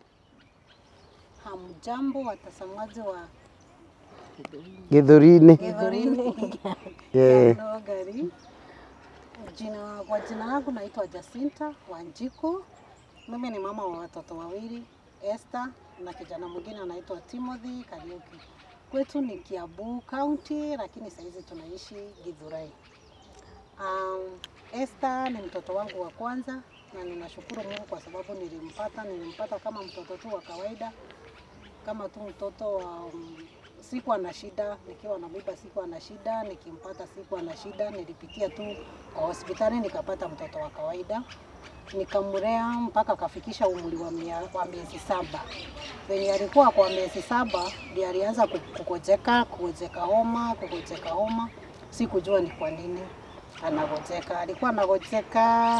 Hamjambo watazamaji wa Githuri-inĩ. Githuri-inĩ Yeah. ya Nogari. Jina, kwa jina langu naitwa Jacinta Wanjiku. Mimi ni mama wa watoto wawili, Esther na kijana mwingine anaitwa Timothy Kariuki. Kwetu ni Kiambu County, lakini saizi tunaishi Githurai. Um, Esther ni mtoto wangu wa kwanza na ninashukuru Mungu kwa sababu nilimpata, nilimpata kama mtoto tu wa kawaida kama tu mtoto wa um, sikuwa na shida, nikiwa na mimba sikuwa na shida, nikimpata sikuwa na shida. Nilipitia tu kwa hospitali nikapata mtoto wa kawaida, nikamlea mpaka akafikisha umri wa, mia- wa miezi saba. Venye alikuwa kwa miezi saba ndio alianza ku- kugojeka, kugojeka homa, kugojeka homa. Sikujua ni kwa nini anagojeka. Alikuwa anagojeka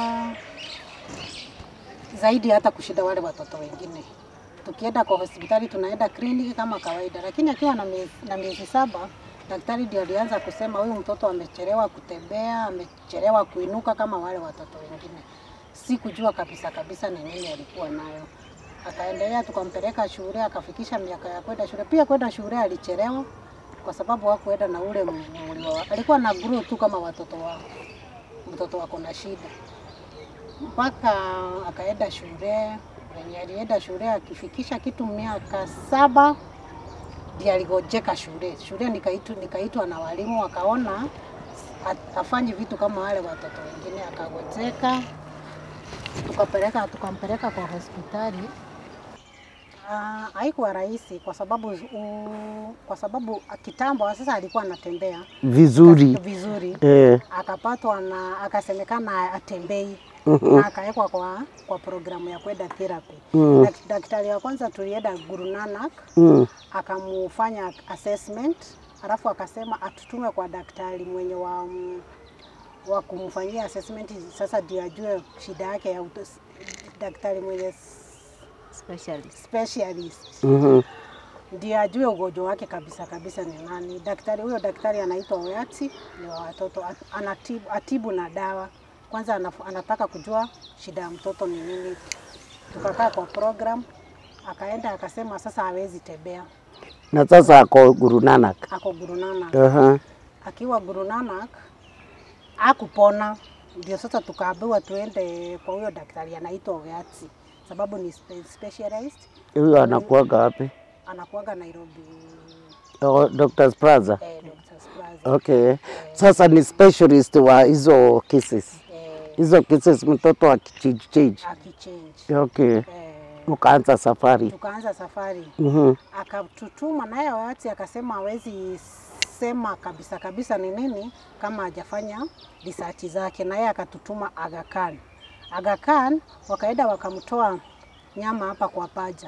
zaidi hata kushinda wale watoto wengine. Tukienda kwa hospitali tunaenda kliniki kama kawaida, lakini akiwa na miezi, na miezi saba Daktari ndio alianza kusema huyu mtoto amechelewa kutembea, amechelewa kuinuka kama wale watoto wengine. Sikujua kabisa kabisa ni nini alikuwa nayo. Akaendelea, tukampeleka shule, akafikisha miaka ya kwenda shule. Pia kwenda shule alichelewa kwa sababu hakuenda na ule mlio wa, alikuwa na grow tu kama watoto wa mtoto wako na shida, mpaka akaenda shule. Venye alienda shule akifikisha kitu miaka saba ndiye aligojeka shule. Shule nikaitwa nikaitwa na walimu wakaona ha- hafanyi vitu kama wale watoto wengine, akagojeka. Tukapeleka tukampeleka kwa hospitali. Ah, haikuwa rahisi kwa sababu uh, kwa sababu kitambo sasa alikuwa anatembea Vizuri. vizuri Eh. akapatwa na akasemekana atembei Mhm. na akawekwa kwa, kwa programu ya kwenda therapy. Mm. Dak- Daktari wa kwanza tulienda Guru Nanak Mm. akamufanya assessment, alafu akasema atutume kwa daktari mwenye wa, mm, wa kumfanyia assessment, sasa ndio ajue shida yake ya uto, daktari mwenye s- specialist. specialist Mhm. ndio ajue ugonjwa wake kabisa kabisa ni nani. Daktari huyo daktari anaitwa Oyati, ni wa watoto, At- anatibu, atibu na dawa. Kwanza anaf- anataka kujua shida ya mtoto ni nini. Tukakaa kwa program, akaenda akasema sasa hawezi tembea, Na sasa ako Guru Nanak. ako Guru Nanak. Aha. Akiwa Guru Nanak akupona, ndio sasa tukaambiwa tuende kwa huyo daktari anaitwa Oyati, sababu ni spe- specialist, Huyo anakuaga wapi? anakuaga Nairobi Oh, Doctor's Plaza. eh, Doctor's Plaza. Okay. Sasa ni specialist wa hizo cases. Eh, Hizo cases mtoto akichange. akichange Okay. eh, Ukaanza safari. tukaanza safari Mhm. akatutuma naye Oyati akasema hawezi sema kabisa kabisa ni nini kama hajafanya research zake, naye akatutuma Aga Khan. Aga Khan wakaenda wakamtoa nyama hapa kwa paja,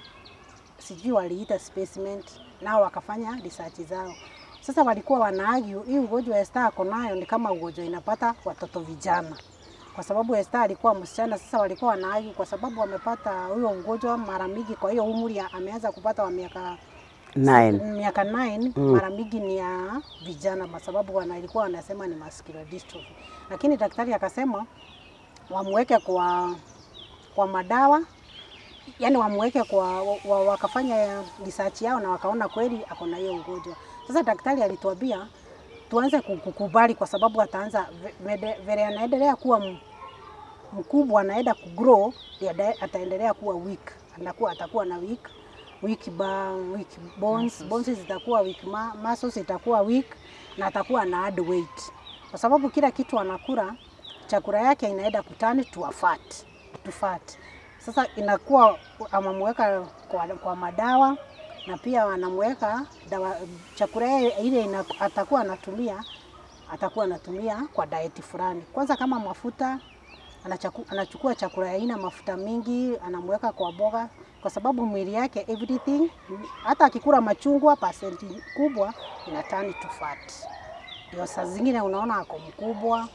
sijui waliita specimen, nao wakafanya research zao. Sasa walikuwa wanaargue hii ugonjwa Esther ako nayo ni kama ugonjwa inapata watoto vijana, kwa sababu Esther alikuwa msichana. Sasa walikuwa wanaargue kwa sababu wamepata huyo ugonjwa mara mingi, kwa hiyo umri ya- ameanza kupata wa miaka Nine. miaka 9 Mm. mara mingi ni ya vijana, kwa sababu wana ilikuwa wanasema ni muscular dystrophy, lakini daktari akasema wamweke kwa kwa madawa yani wamweke kwa wa, wakafanya research yao na wakaona kweli ako na hiyo ugonjwa. Sasa daktari alituambia tuanze ku- kukubali, kwa sababu ataanza ve- vede- vile anaendelea kuwa m- mkubwa, anaenda kugrow, ndio ata- ataendelea kuwa weak, anakuwa atakuwa na weak weak, ba, weak bones, bones zitakuwa weak, ma, muscles itakuwa weak na atakuwa na add weight, kwa sababu kila kitu anakula chakula yake inaenda kutani to a fat, to fat. Sasa inakuwa amamweka kwa, kwa madawa na pia anamweka dawa chakula yake ile ina, atakuwa anatumia atakuwa anatumia kwa diet fulani. Kwanza kama mafuta anachaku, anachukua chakula ya aina mafuta mingi anamweka kwa boga, kwa sababu mwili yake everything, hata akikula machungwa pasenti kubwa ina turn to fat. Ndio saa zingine unaona ako mkubwa.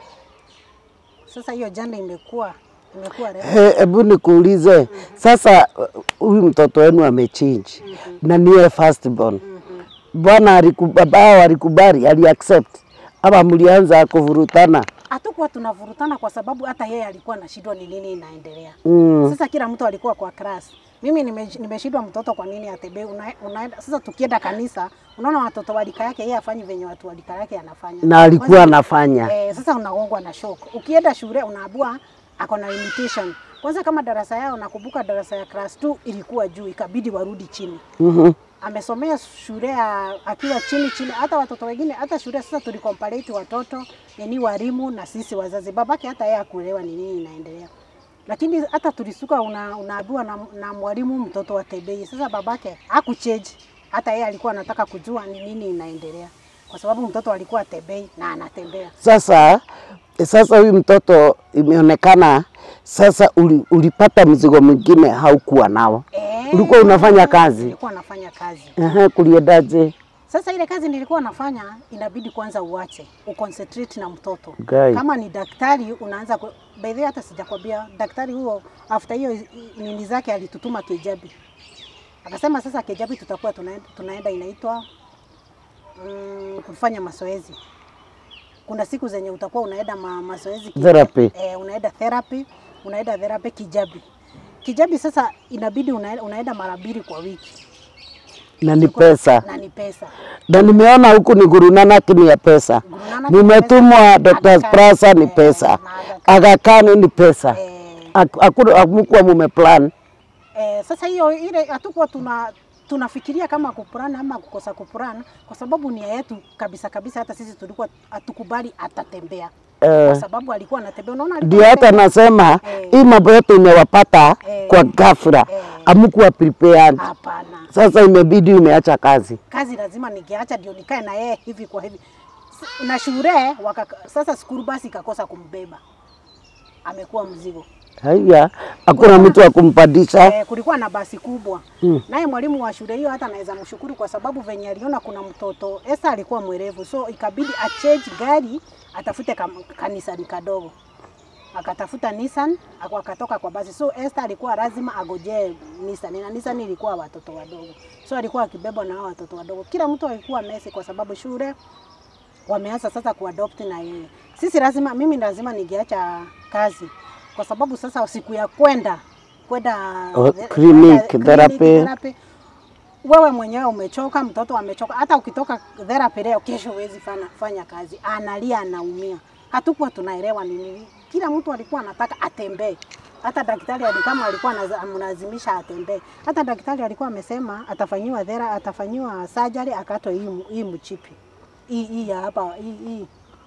Sasa hiyo jana imekuwa imekuwa refu. He, Hebu nikuulize sasa, uh, huyu mtoto wenu amechange na niye first born, bwana aliku- baba alikubali, ali accept ama mlianza kuvurutana? hatukuwa tunavurutana kwa sababu hata yeye alikuwa anashindwa ni nini inaendelea. Mm. Sasa kila mtu alikuwa kwa class. Mimi nime- nimeshindwa mtoto kwa nini atembee. Una, unaenda sasa, tukienda kanisa unaona watoto walika yake yeye afanyi venye watu walika yake anafanya, Na alikuwa Kwanza- anafanya Eh, sasa unagongwa na shock. Ukienda shule unaambiwa ako na limitation. Kwanza kama darasa yao nakumbuka darasa ya class 2 ilikuwa juu ikabidi warudi chini. Mhm. Amesomea shule ya akiwa chini chini, hata watoto wengine, hata shule sasa tulicompare watoto yani walimu na sisi wazazi. Babake hata yeye akuelewa ni nini inaendelea, lakini hata tulisuka una, unaambiwa na, na mwalimu mtoto wa tebei. Sasa babake hakuchange, hata yeye alikuwa anataka kujua ni nini inaendelea, kwa sababu mtoto alikuwa tebei na anatembea Sasa sasa huyu mtoto imeonekana sasa uli, ulipata mzigo mwingine haukuwa nao. Eh, Ulikuwa unafanya kazi? Nilikuwa nafanya kazi. Ehe, kuliendaje? Sasa ile kazi nilikuwa nafanya inabidi kwanza uache, uconcentrate na mtoto. Okay. Kama ni daktari unaanza ku... by the way hata sijakwambia daktari huo after hiyo nini zake alitutuma Kejabi. Akasema sasa Kejabi tutakuwa tunaenda, tunaenda inaitwa mm, kufanya mazoezi. Kuna siku zenye utakuwa unaenda ma, mazoezi ki- Therapy. eh, unaenda therapy, unaenda therapy kijabi. Kijabi sasa inabidi unaenda, unaenda mara mbili kwa wiki na ni pesa, na ni pesa. na nimeona huku ni Guru Nanak ni ya pesa, Guru Nanak ni nimetumwa pesa, Dr. Aga Khan, Prasa ni eh, pesa, na Aga Aga Khan ni pesa, Eh, Haku- hakuna hamukuwa mumeplan Eh, sasa hiyo ile hatukuwa tuna tunafikiria kama kupurana ama kukosa kupurana, kwa sababu nia yetu kabisa kabisa, hata sisi tulikuwa hatukubali atatembea kwa eh, sababu alikuwa anatembea. Unaona, alikuwa ndio hata anatembea. nasema Eh. hii mambo yote imewapata Eh. kwa ghafla, Eh. amukuwa prepared. Hapana, Sasa imebidi umeacha kazi. kazi lazima ningeacha ndio nikae na yeye hivi kwa hivi S- na shule waka, sasa skuru basi ikakosa kumbeba, amekuwa mzigo. Haya, hakuna mtu wa kumpandisha. Eh, kulikuwa na basi kubwa Mm. naye mwalimu wa shule hiyo hata naweza mshukuru kwa sababu venye aliona kuna mtoto Esa alikuwa mwerevu, so ikabidi achange gari atafute kam, kanisani kadogo, akatafuta Nissan ako- akatoka kwa basi. So Esther alikuwa lazima agojee Nissan na Nissan ilikuwa watoto wadogo, so alikuwa akibebwa na hao watoto wadogo. Kila mtu alikuwa mesi kwa sababu shule wameanza sasa kuadopt na yeye. Sisi lazima, mimi lazima ningeacha kazi kwa sababu sasa siku ya kwenda kwenda Oh, the- clinic, kwenda therapy. therapy, wewe mwenyewe umechoka, mtoto amechoka. Hata ukitoka therapy leo, kesho huwezi fanya, fanya kazi, analia, anaumia. Hatukuwa tunaelewa ni nini. Kila mtu alikuwa anataka atembee. Hata daktari ali- kama alikuwa anaza- anamlazimisha atembee. Hata daktari alikuwa amesema atafanyiwa thera, atafanyiwa surgery akatwe hii mu- hii mchipi hii hii ya hapa hii hii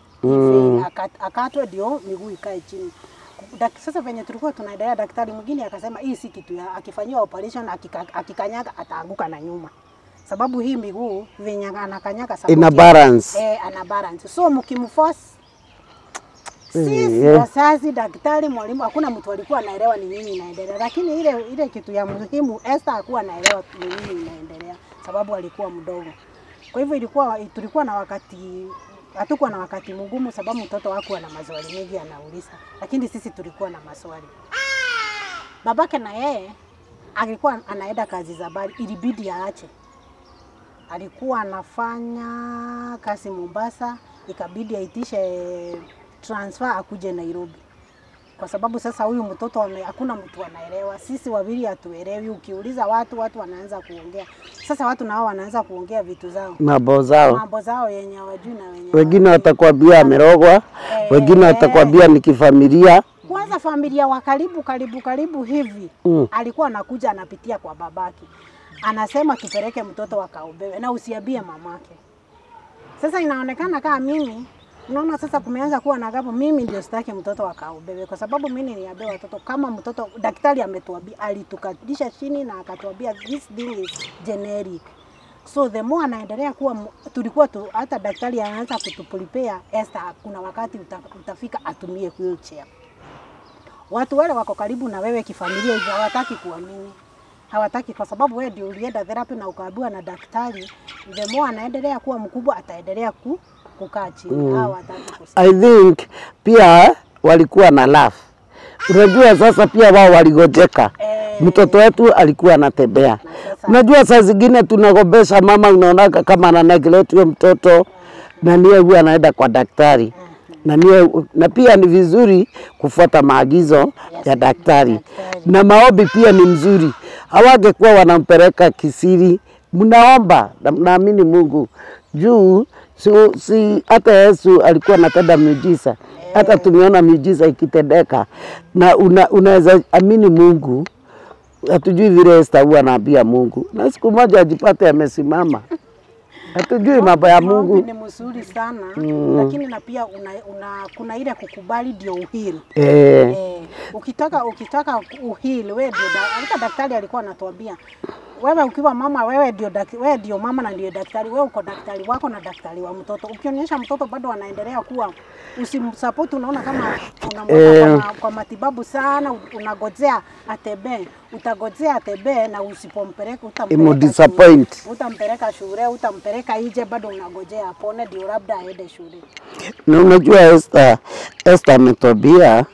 Mm. Hivi, akat- akatwe ndio miguu ikae chini. Dak, sasa venye tulikuwa tunaendelea, daktari mwingine akasema hii si kitu ya akifanyiwa operation akika, akikanyaga ataanguka na nyuma, sababu hii miguu venye anakanyaga support Ina ya- balance. eh, ana balance, so mkimforce sisi Eh. wazazi, daktari, mwalimu, hakuna mtu alikuwa anaelewa ni nini inaendelea, lakini ile ile kitu ya muhimu Esther hakuwa anaelewa ni nini inaendelea, sababu alikuwa mdogo. Kwa hivyo ilikuwa tulikuwa na wakati hatukuwa na wakati mgumu, sababu mtoto wako ana maswali mengi anauliza, lakini sisi tulikuwa na maswali. Babake na yeye alikuwa anaenda kazi za bari, ilibidi aache. Alikuwa anafanya kazi Mombasa, ikabidi aitishe transfer akuje Nairobi kwa sababu sasa huyu mtoto ame, hakuna mtu anaelewa. Sisi wawili hatuelewi. Ukiuliza watu, watu wanaanza kuongea. Sasa watu nao wanaanza kuongea vitu zao, Mambo zao, mambo zao yenye hawajui na wenye wengine hawajui. watakwambia amerogwa, Eh, wengine watakwambia ni kifamilia. Kwanza familia wa karibu karibu karibu hivi Mm. alikuwa anakuja anapitia kwa babake, anasema tupeleke mtoto akaobewe na usiambie mamake. Sasa inaonekana kama mimi Unaona sasa kumeanza kuwa na gapo. Mimi ndio sitaki mtoto akaobewe kwa sababu mimi niliambia watoto kama mtoto, daktari ametuambia, alitukalisha chini na akatuambia this thing is generic. So the more anaendelea kuwa mu- tulikuwa tu, hata daktari anaanza kutuprepare Esther, kuna wakati uta, utafika atumie wheelchair. Watu wale wako karibu na wewe kifamilia hivyo hawataki kuamini, hawataki kwa sababu wewe ndio ulienda therapy na ukaambiwa na daktari. The more anaendelea kuwa mkubwa, ataendelea ku, kukaa chini mm. hawataki kusikia. I think pia walikuwa na laugh. Unajua sasa pia wao waligojeka. Eh. Mtoto wetu alikuwa anatembea. Na sasa- Unajua saa zingine tunagombesha mama, unaonaga kama ana neglect huyo mtoto na niye huwa anaenda kwa daktari na, niye, na pia ni vizuri kufuata maagizo ya daktari daktari. na maombi pia ni mzuri. Hawangekuwa wanampeleka kisiri, mnaomba na mnaamini Mungu juu si, si hata Yesu alikuwa anatenda miujiza, hata tumeona miujiza ikitendeka, na una, unaweza amini Mungu. Hatujui vile Esther huwa anaambia Mungu, na siku moja ajipate amesimama. Hatujui mambo ya Maombi Mungu ni mzuri sana mm. lakini na pia una, una, kuna ile kukubali ndio uhili eh, Eh, ukitaka ukitaka uhili wewe ndio da- hata daktari alikuwa anatuambia wewe ukiwa mama wewe ndio dak- wewe ndio mama na ndio daktari wewe uko daktari wako na daktari wa mtoto ukionyesha mtoto bado anaendelea kuwa usimsupport unaona kama unamweka Eh. kwa, ma- kwa matibabu sana u- unagojea atembee utagojea atembee na usipompeleka utampeleka Imudisappoint. shule. utampeleka shule utampeleka nje bado unagojea apone ndio labda aende shule na unajua Esther, Esther ametwambia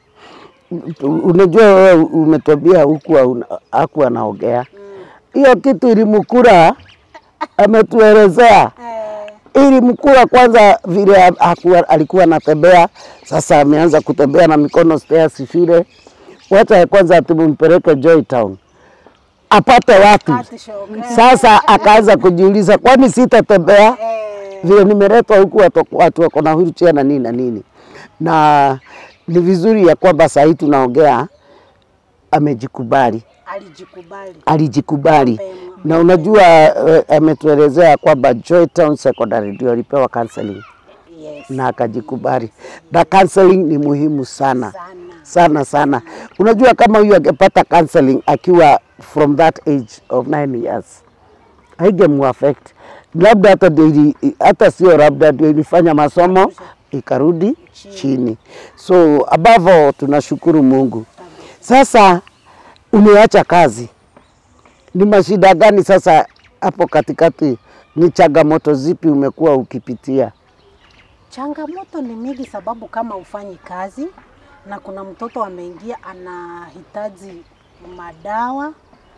unajua wewe umetwambia huku haku anaongea hiyo kitu ilimkura, ametuelezea eh, ilimkula kwanza vile hakuwa, alikuwa anatembea, sasa ameanza kutembea na mikono stairs shule. Wacha ya kwanza tumpeleke Joytown apate watu. Ati shoga. Sasa akaanza kujiuliza, kwani sitatembea Eh, vile nimeletwa huku watu, watu wako na wheelchair na nini na nini, na ni vizuri ya kwamba saa hii tunaongea, amejikubali alijikubali. alijikubali Mapema. na unajua eh, ametuelezea kwamba Joytown Secondary ndio alipewa counseling Yes. na akajikubali, na counseling ni muhimu sana Sana. sana sana. Unajua kama huyu angepata counseling akiwa from that age of 9 years haingemuaffect, labda hata ndio ili- hata sio labda ndio ilifanya masomo ikarudi chini. So above all tunashukuru Mungu. Sasa umeacha kazi, ni mashida gani sasa hapo katikati? Ni changamoto zipi umekuwa ukipitia? Changamoto ni mingi, sababu kama ufanyi kazi na kuna mtoto ameingia anahitaji madawa,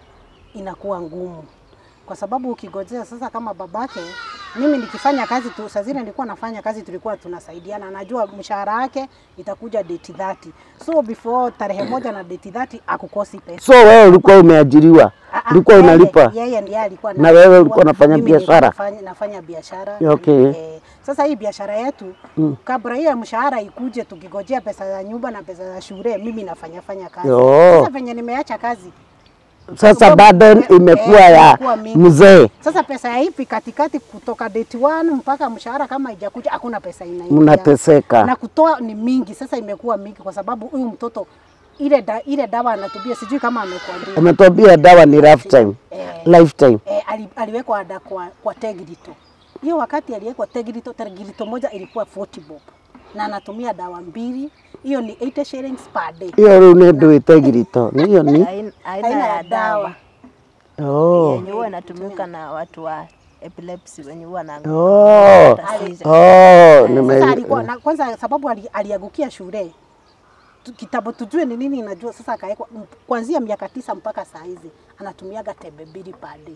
inakuwa ngumu, kwa sababu ukigojea sasa, kama babake mimi nikifanya kazi tu, saa zile nilikuwa nafanya kazi, tulikuwa tunasaidiana, najua mshahara wake itakuja date 30, so before tarehe moja na date 30 akukosi pesa. So wewe ulikuwa umeajiriwa, Ah, ah, ulikuwa yeye- unalipa Yeye ndiye alikuwa Na wewe analipwa, ulikuwa unafanya mimi nilikuwa biashara? nafanya- Nafanya biashara. Okay. Eh, sasa hii biashara yetu Mm. kabla hiyo mshahara ikuje, tukigojea pesa za nyumba na pesa za shule, mimi nafanya fanya kazi. Oh. Sasa venye nimeacha kazi, Sasa Sababu- burden eh, imekuwa eh, ya imekuwa mingi. mzee, sasa pesa ya ipi katikati, kutoka date one mpaka mshahara kama haijakuja, hakuna pesa inaingia na mnateseka. kutoa ni mingi. Sasa imekuwa mingi kwa sababu huyu mtoto ile da, ile dawa anatumia, sijui kama amekuambia Ametuambia dawa ni lifetime, eh, lifetime. eh, ali, aliwekwa ada kwa, kwa Tegirito. Hiyo wakati aliwekwa Tegirito, Tegirito moja ilikuwa 40 bob na anatumia dawa mbili, hiyo ni 80 shillings per day. Hiyo rĩu nĩ ndũ ĩtegirito hiyo ni Aina, Aina aina ya ya dawa. dawa oh. yenye huwa inatumika na watu wa epilepsy wenye huwa na Oh. tatizo. Oh, Sasa nime alikuwa na, kwanza sababu ali, aliangukia shule Tu- kitabu tujue ni nini inajua. Sasa akawekwa m- kuanzia miaka tisa mpaka saa hizi anatumiaga tembe mbili per day.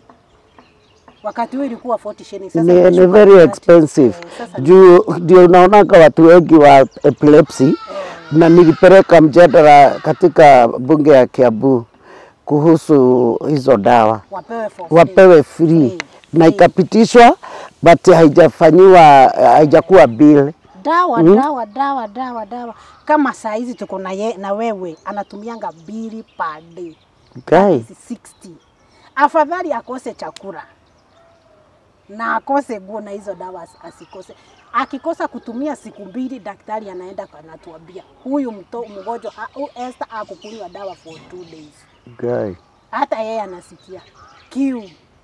Wakati huo ilikuwa 40 shillings. Sasa ni, ni imeshuka very 30. expensive Eh, sasa ni- juu ndio unaonaga watu wengi wa epilepsy na nilipeleka mjadala katika bunge ya Kiambu kuhusu hizo dawa wapewe for free. wapewe free Free. na Free. ikapitishwa but haijafanyiwa haijakuwa bill dawa Mm. dawa dawa dawa dawa kama saa hizi tuko na, ye, na wewe anatumianga mbili per day okay. That is 60 afadhali akose chakula na akose nguo na hizo dawa as- asikose akikosa kutumia siku mbili daktari anaenda kwa- anatuambia huyu mto mgonjwa ha- huyu Esther akukunywa dawa for two days Okay. hata yeye anasikia kiu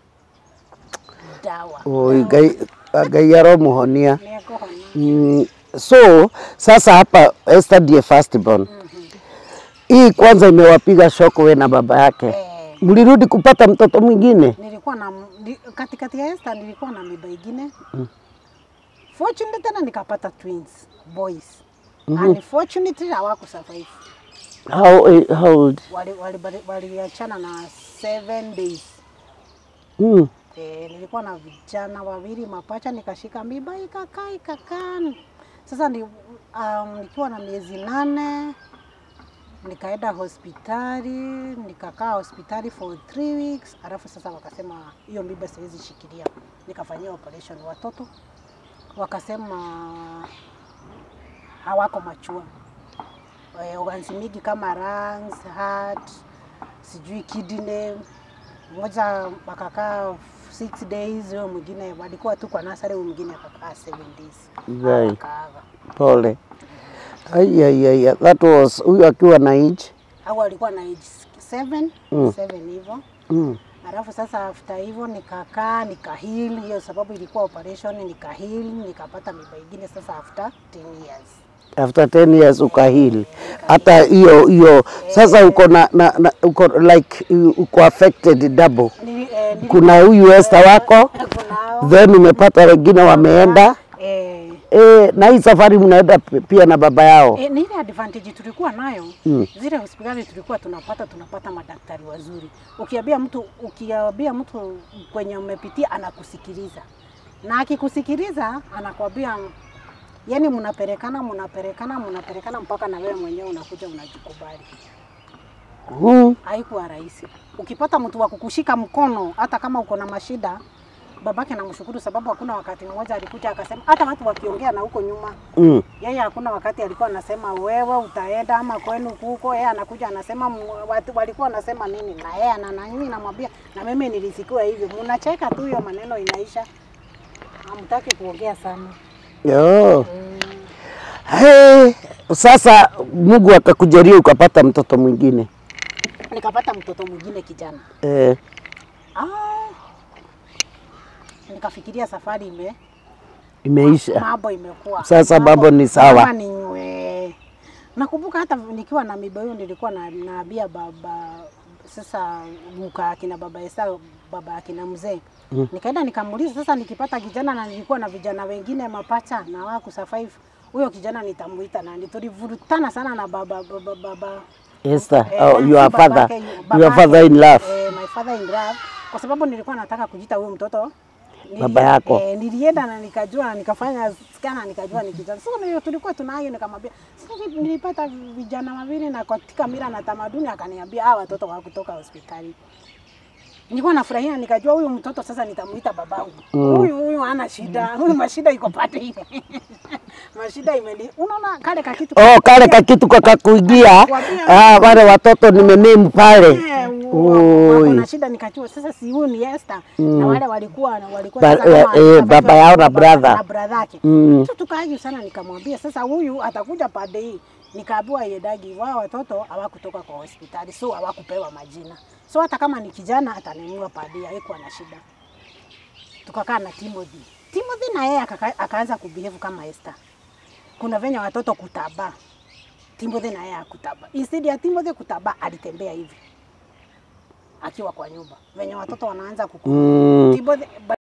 dawa Oi, Ngai Ngai aromuhonia Nĩekũhona. Mm, so sasa hapa Esther ndiye firstborn. Hii kwanza imewapiga shoko we na baba yake. Eh, Mlirudi kupata mtoto mwingine? nilikuwa na ni- katikati ya Esther nilikuwa na mimba ingine fortunately tena nikapata twins boys unfortunately hawaku survive How, eh, how old? waliachana wali, wali waliachana na seven days Mm. e, nilikuwa na vijana wawili mapacha nikashika mimba ikakaa ikakaa sasa ni, um, nikiwa na miezi nane nikaenda hospitali nikakaa hospitali for three weeks alafu sasa wakasema hiyo mimba siwezi shikilia nikafanyia operation watoto wakasema hawako machua e, organs mingi kama lungs, heart, sijui kidney mmoja akakaa six days, huyo mwingine walikuwa tu kwa nasari, huyo mwingine akakaa seven days Right. akaaga. Pole. Ai, ai, ai, ai, that was huyu akiwa na age. Au alikuwa na age seven, Mm. seven hivyo Mm. Alafu sasa after hivyo nikakaa nikahili, hiyo sababu ilikuwa operation, nikahili nikapata mimba ingine sasa after 10 years. After 10 years ukahili. Hata hiyo hiyo sasa uko na, na, na uko like uko affected double. Nili, eh, nili, Kuna huyu Esther wako kunao, then umepata wengine wameenda eh, e, na hii safari mnaenda p- pia na baba yao E, ni ile advantage tulikuwa nayo Mm. zile hospitali tulikuwa tunapata tunapata madaktari wazuri. Ukiambia mtu ukiambia mtu kwenye umepitia anakusikiliza. na akikusikiliza anakwambia yani, mnapelekana mnapelekana mnapelekana mpaka na wewe mwenyewe unakuja unajikubali. Mm. Haikuwa rahisi. Ukipata mtu wa kukushika mkono, hata kama uko na mashida, babake namshukuru, sababu hakuna wakati mmoja alikuja akasema, hata watu wakiongea na huko nyuma Mm. yeye hakuna wakati alikuwa anasema wewe utaenda ama kwenu kuko. Yeye anakuja anasema m- watu walikuwa wanasema nini, na yeye ana na mimi namwambia, na mimi nilisikiwa hivyo. Mnacheka tu, hiyo maneno inaisha, hamtaki kuongea sana. Yo. Hey, sasa Mungu akakujalia ukapata mtoto mwingine Nikapata mtoto mwingine kijana. eh, Ah, nikafikiria safari ime imeisha. mambo imekuwa Sasa mambo ni sawa. Mama ni nywe. Nakumbuka hata nikiwa na miba hiyo nilikuwa na naambia baba sasa muka akina baba Esa baba akina mzee Mm. nikaenda nikamuuliza sasa, nikipata kijana na nilikuwa na vijana wengine mapacha na waku survive, huyo kijana nitamuita nani? Tulivurutana sana na baba baba, baba Esther, Eh, oh, si your father, babake, your babake, father in love. eh, my father in love, kwa sababu nilikuwa nataka kujita huyo mtoto Nili- Baba yako. Eh, nilienda na nikajua na nikafanya skana nikajua ni kijana. Sasa ndio tulikuwa tunayo, nikamwambia sasa nilipata vijana wawili na katika mila na tamaduni, akaniambia hawa watoto wa kutoka hospitali. Nilikuwa nafurahia nikajua huyu mtoto sasa nitamuita babangu. Mm. Huyu huyu hana shida. Huyu mashida iko pande ile. mashida imeni. Unaona kale kakitu Oh, kale kakitu kakakuingia ah, wale watoto nimename pale. wako Oi. na shida nikajua sasa si huyu ni Esther na wale walikuwa walikuwa Ba- sasa kama eh, eh, sasa baba yao na baba- brother. na brother yake Mm. tu tukaaju sana, nikamwambia sasa huyu atakuja pande hii. Nikaambiwa yedagi wao watoto hawakutoka kwa hospitali, so hawakupewa majina, so hata kama ni kijana atanunua pande hii, haikuwa na shida. Tukakaa na Timothy. Timothy na yeye akaka- akaanza kubehave kama Esther. Kuna venye watoto kutaba, Timothy na yeye akutaba. Instead ya Timothy kutaba, alitembea hivi akiwa kwa nyumba, venye watoto wanaanza kuku Mm. Timothy